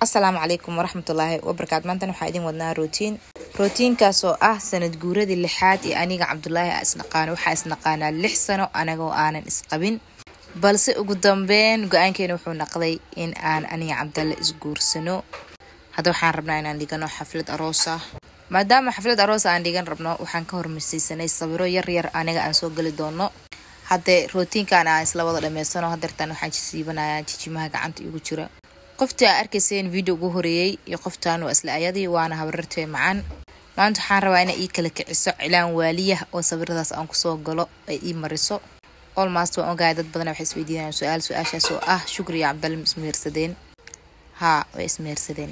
asalaamu calaykum waraxmatullaahi wabarakaatu maantana waxaa idin wadnaa rootiin rootiinkaas oo ah sanad guuradii lixaad ee aniga cabdulaahi a isnaqaano waxaa isnaqaanaa lix sano anagoo aanan isqabin balse ugu dambeyn go-aankeena wuxuu naqday in aan aniga cabdalle isguursano hadda waxaan rabnaa inaan dhigano xaflad aroos ah maadaama xaflad aroos aan dhigan rabno waxaan ka hormarsiisanay sawiro yar yar aniga aan soo geli doono haddee rootiinkan aan isla wada dhameysano hadeertaan waxaan jisiibanayaa jijimaha gacanta igu jira qoftii aa arkayseen video ugu horeeyey iyo qoftaan waa isla ayadii waana habarartee macaan maanta waxaan rabaa inay ii kala kiciso cilaan waaliyah oo sawiradaas aan kusoo galo ay ii mariso olmast waan ogahay dad badan waxay isweydiinayaan su-aal su-aashaas oo ah shukri iyo cabdalle ma ismehersadeen haa way ismehersadeen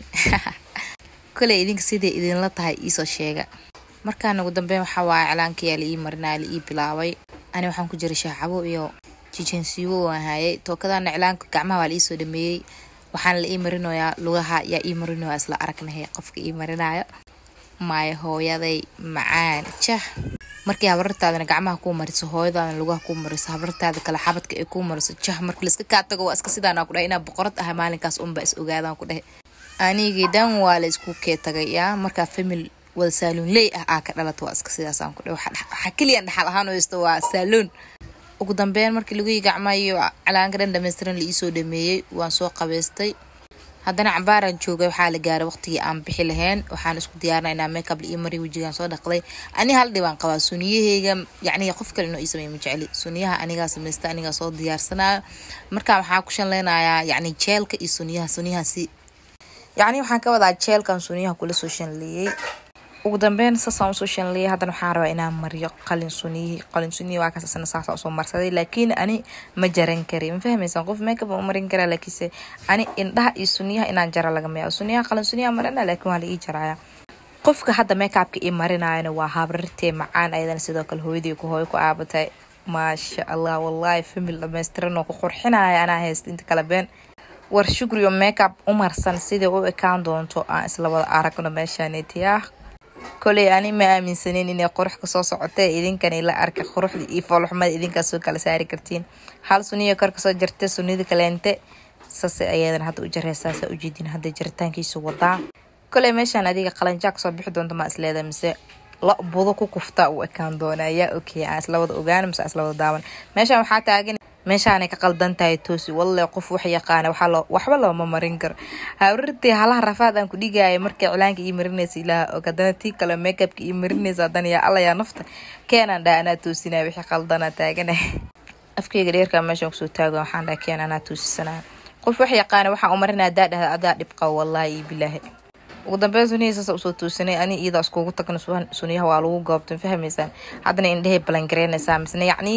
koley idinka siday idinla tahay iisoo sheega markaan ugu dambeyn waxaa waaya cilaankayaa la ii marinaya la ii bilaabay ani waxaan ku jiray shaacabo iyo jijensiiwo waan hayay tookadana cilaanka gacmaha waa la iisoo dhameeyey waxaana la ii marinoyaa lugaha yaa ii marinoyaa isla aragnahay qofka ii marinayo maayo hooyaday macaan jah markii habarartaadana gacmaha kuu mariso hooyadaadana lugaha kuu mariso habarartaada kale xabadka ay kuu mariso jah markii laiska kaa tago waa iska sidaana ku dhahay inaa boqorad ahay maalinkaas unba is ogaadaan ku dhahay anigii dhan waa la isku kee tagay yaa markaa famil wada saaluun ley ah aa ka dhalata waa iska sidaasaan ku dhahay waxaa keliyan dhaxal ahaan haysto waa saaluun ugu dambeyn markii lagui gacmaa iyo calaanka dhan dhamaystiran la iisoo dhameeyey waan soo qabaystay haddana cambaaraan joogay waxaa la gaaray waqtigii aan bixi lahayn waxaan isku diyaarna inaa makeup la ii mariy wejigaan soo dhaqday ani hal dhibaan qabaa suniyaheyga yacni qof kale inoo ii sameey ma jecli suniyaha anigaa samaysta anigaa soo diyaarsanayo markaa waxaa ku shanleynayaa yacni jeelka iyo suniyaha suniyahaasi yacni waxaan ka wadaa jeelkan suniyaha kula soo shanleeyey ugu dambeyn saasaan usoo shanleeyay haddana waxaan rabaa inaan mariyo qalin suniyihii qalin suniyihii waa kaas asana saasaan usoo marsaday laakiin ani ma jaran kari ma fahmaysaan qof makeup aan u marin karaa laakiinse ani indhaha iyo suniyaha inaan jara lagama yaabo suniyaha qalin suniyaha marina laakiin waa la ii jaraya qofka hadda makeupka ii marinayana waa habrartee macaan ayadana sidoo kale hooyadii ku hooyo ku aabatay maasha allah wallahi famil dhamaystiran oo ku qurxinaya anaa haysta inta kale been war shukriyo makeup u marsan sidai u ekaan doonto aan isla wada aragno meeshaanetiyaa koley ani ma aaminsaneyn inay qurux kasoo socotee idinkani la arka quruxda iyo foolxumada idinkaas soo kala saari kartiin hal suniya kor kasoo jarta sunida kaleente sase ayadana hadda u jareysaasa ujeedin hadda jaritaankiisu wadaa koley meeshaan adiga qalanjaa kasoo bixi doonta maa isleeda mise la budo ku kufta u ekaan doona ayaa okey aan isla wada ogaan mise isla wada daawan meeshaan waxaa taagan meeshaanay ka qaldan tahay toosi walle qof wax yaqaana waxba looma marin karo hawrartii halaha rafaad aan ku dhigaya markii cilaanka ii marinaysa ilaaha og haddana tii kale makeupka ii marinaysa haddana yaa alla yaa nafta keenaan dhaa anaa toosinaya wixii qaldanaa taagana afkeyga dheerkaa meeshaan kusoo taago waxaan dhaa keen anaa toosisanaya qof wax yaqaana waxaan u marinaya adaa dhahda adaa dhibqa wallahi iyo bilaahi ugu dambeyn suniyahii saasa usoo toosanay ani iyada iskugu tagna suniyaha waa lagu goobtan fahmaysaan haddana indhehay balangareynaysaa misne yacni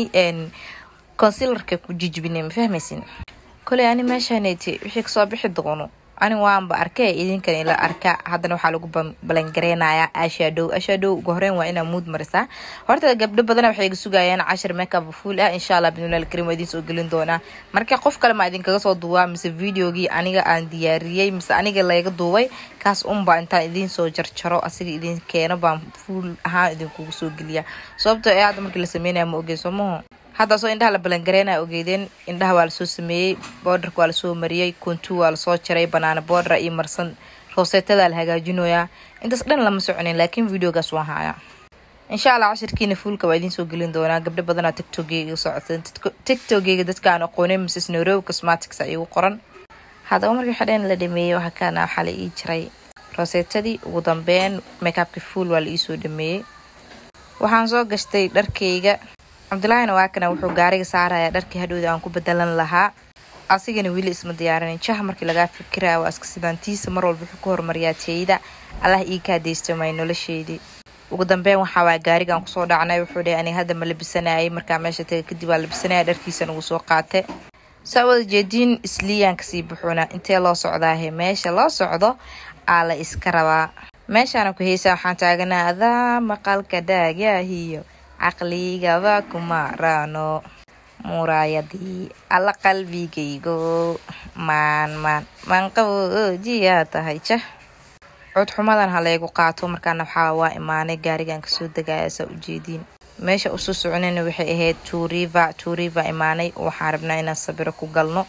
consilarka ku jijibinay ma fahmaysin koley ani meeshaaneti wixii kasoo bixi doono ani waanba arkay idinkan ila arka haddana waxaa lagu balangareynayaa ashadow ashadow ugu horeyn waa inaa muud marisaa horta gabdho badana waxay iga sugayaan cashar makeup fuul ah insha allah bidnillahi alkarim waa idin soo gelin doonaa marka qof kale maa idinkaga soo duubaa mise videogii aniga aan diyaariyey mise aniga layga duubay kaas unbaa intaan idiin soo jarjaro asiga idin keeno baan fuul ahaan idinkugu soo geliyaa sababtoo ee hadda markii la sameynaya ma ogey soomaho haddaasoo indhaha la balangareynaya ogeydeen indhaha waa lasoo sameeyey boodarka waa lasoo mariyey kontu waa lasoo jaray banaana boodara iyo marsan rooseetadaa la hagaajinoyaa intaas dhan lama soconin laakiin videogaas waan hayaa insha allah cashirkiina fuulka waa idiin soo gelin doonaa gabdho badanaa tiktokeyga iga socodsan tiktokeyga dadkaan aqoonin mrs nairobi cosmatics igu qoran haddaba markii xadheen la dhameeyey waxaa kaana waxaa la ii jiray rooseetadii ugu dambeyn makeupka fuul waa la iisoo dhameeyey waxaan soo gashtay dharkeyga cabdulaahina waa kana wuxuu gaariga saarayaa dharkii hadhowda aan ku bedelan lahaa asigana weli isma diyaarinin jah markii lagaa fikiraya waa iska sidaantiisa mar walba wuxuu ku horumariyaa teyda allah ii kaadaysto may nolosheedii ugu dambeyn waxaa waaya gaarigaan kusoo dhacnay wuxuu dhahay aniga hadda ma labisanayay markaa meesha taga kadib waa labisanaya dharkiisana uu soo qaate saa wada jeediin isliyaan kasii buxuna intee loo socdaahe meesha loo socdo aa la iska rabaa meeshaana ku heysaa waxaan taaganaa adaa maqalka dhaagyahiyo caqligaba kuma raano muraayadii alla qalbigaygo maan maan maanqaboojiyaa tahay jah codxumadan ha laygu qaato markaana waxaa waa imaanay gaarigan kasoo degaya saa ujeediin meesha usoo soconayna waxay ahayd turiva turiva imaanay waxaan rabnaa inaan sabiro ku galno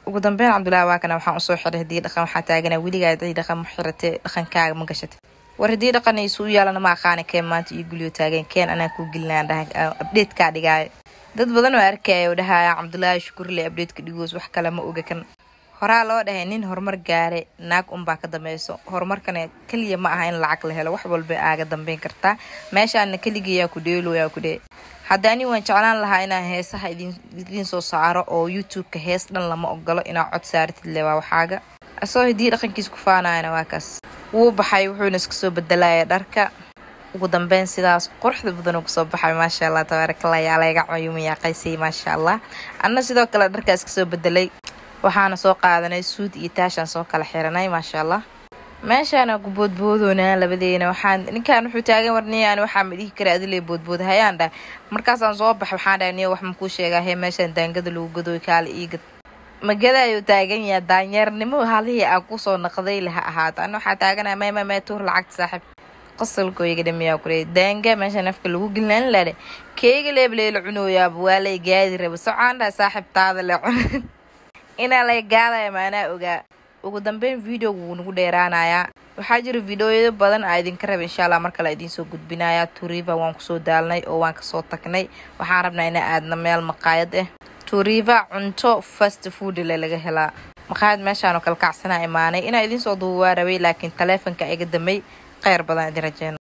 ugu dambeyn cabdullaahi waa kana waxaan usoo xiray haddii dhaqan waxaa taagana weligaa haddii dhaqan ma xiratay dhaqankaaga ma gashatay war haddii dhaqan isu u yaalana ma aqaana keen maanta iyo gulyo taageen keen anaa kuu gelinaan dhaha abdheedkaa dhigaayo dad badan oo arkaya oo dhahaya cabdullaahi shukurle abdheedka dhigoos wax kale ma oga kan horaa loo dhahay nin horumar gaare naag unbaa ka dambeyso horumarkana keliya ma aha in lacag la helo wax walba aaga dambeyn kartaa meeshaana keligayaa ku dheeloyaa ku dhee hadda ani waan jeclaan lahaa inaan heesaha idiin soo saaro oo youtube-ka hees dhan lama ogolo inaa cod saaratid le waa waxaaga asagoo haddii dhaqankiis ku faanayana waa kaas wuu baxay wuxuuna iska soo bedelaya dharka ugu dambeyn sidaas quruxda badan uu kusoo baxay maasha allah tabaarakallah yaa layga cayumayaaqaysay maasha allah anna sidoo kale dharkaas kasoo bedelay waxaana soo qaadanay suud iyo taashaan soo kala xiranay maasha allah meeshaana ku boodboodoonaa labadeena waxaan ninkaan wuxuu taagan warniyaan waxaa ma dhihi kara adile boodbood hayaan dhahay markaasaan soo bax waxaan dhahay niyo wax makuu sheegaa hee meeshaan daangada lagu gadooy kaale iigad magada ayuu taagan yaha daanyeernimo halihii aan kusoo naqday laha ahaato ana waxaa taaganaa mayma mee tuur lacagta saaxiib qosolkooyga dhamiyaa kule daanga meesha nafka lagu gelinaan ladhe keega leebleela cunooyaaba waa lay gaadi raba socaan dhahay saaxiib taada le cun inaa lay gaadaya maanaa ogaa ugu dambeyn videoga wuu nagu dheeraanayaa waxaa jira videoyado badan aa idinka raba insha allah mar kale idiin soo gudbinaya turiva waan kusoo daalnay oo waan kasoo tagnay waxaan rabnaa inaa aadna meel maqaayad ah turiva cunto fast food le laga helaa maqaayad meeshaanoo kala kacsanaa imaanay inaa idiin soo duubaa rabay laakiin taleefonka iga damay kheyr badan idin rajeena